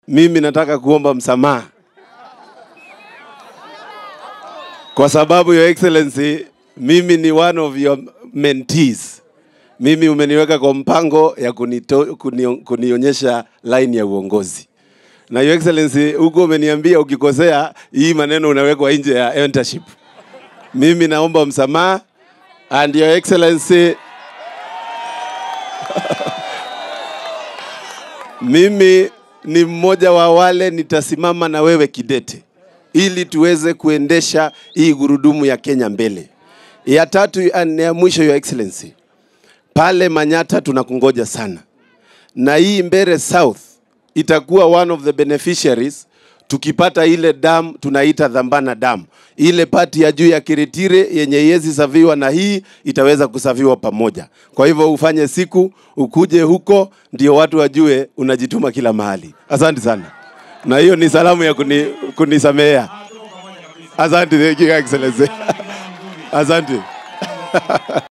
mimi nataka kuomba msamaha kwa sababu your excellency, mimi ni one of your mentees. Mimi umeniweka kwa mpango ya kunito, kuni, kunionyesha line ya uongozi na your excellency, huko umeniambia ukikosea hii maneno unawekwa nje ya mentorship. Mimi naomba msamaha and your excellency mimi ni mmoja wa wale nitasimama na wewe kidete ili tuweze kuendesha hii gurudumu ya Kenya mbele. Ya tatu na ya mwisho, your excellency, pale Manyata tunakungoja sana, na hii Mbere South itakuwa one of the beneficiaries tukipata ile dam tunaita Dhambana dam, ile pati ya juu ya Kiritire yenye yezi saviwa na hii itaweza kusaviwa pamoja. Kwa hivyo ufanye siku ukuje huko, ndio watu wajue unajituma kila mahali. Asante sana, na hiyo ni salamu ya kuni, kunisamea. Asante, thank you, Excellency. Asante.